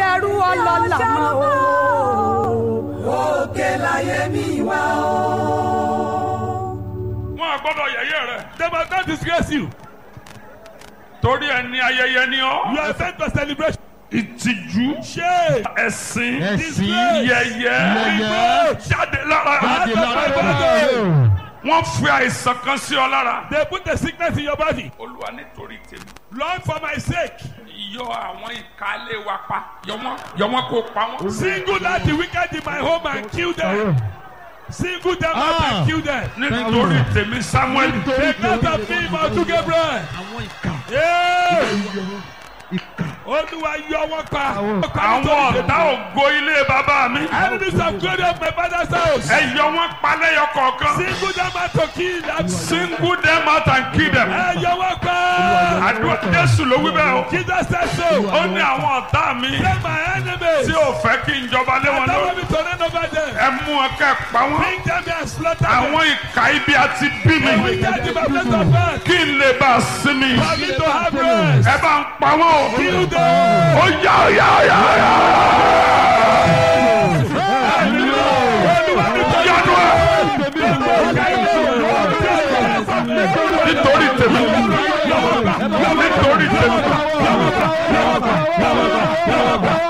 ṣẹrú ọlọ́lá mọ́ o. òkè láyé mi wá o. wọn à gbọ́dọ̀ yẹ̀yẹ́ rẹ They must not disgrace you. torí ẹni ayẹyẹ ni You ọ are sent for celebration. ìtìjú Shame. ẹ̀sìn Ẹ̀sìn. yẹ̀yẹ́ Yẹ̀yẹ́. jáde lára Jáde lára. wọn fi àìsàn kan sí ọ lára. They put the sickness in your body. olúwa nítorí tèmi Lord, for my sake, yọ àwọn ìkálẹ̀ wa pa yọ wọn yọ wọn kó pa wọn. single out the wicked in my home and kill them. Single them out Ah. and kill them. nítorí tèmi samuel Take out of me, Mount Gabriel. àwọn ìka Yeah. ìka Olúwa yọ wọn pa. àwọn ọ̀tá ògo ilé bàbá mi Enemies of glory of my father's house. ẹ yọ wọn pa lẹ́yọ kọ̀ọ̀kan Single them out to kill them. single them out and kill them. Ẹ yọ wọn pa. àdúrà jésù ló wí bẹ́ẹ̀ o Jesus said so. ó ní àwọn ọ̀tá mi Say my enemies. tí ò fẹ́ kí n jọba lé wọn I don't want lórí me to reign over them. ẹ mú wọn kẹ́ ẹ pa wọn Bring them and slaughter them. àwọn ìka ibi àti bí mi We get to my place of birth. kí n lè bá a sinmi For me to have rest. ẹ bá ń pa wọn o Kill them. ó yá ó yá ó yá ó yá Olúwa mi tó yánu ẹ nítorí tèmi nítorí tèmi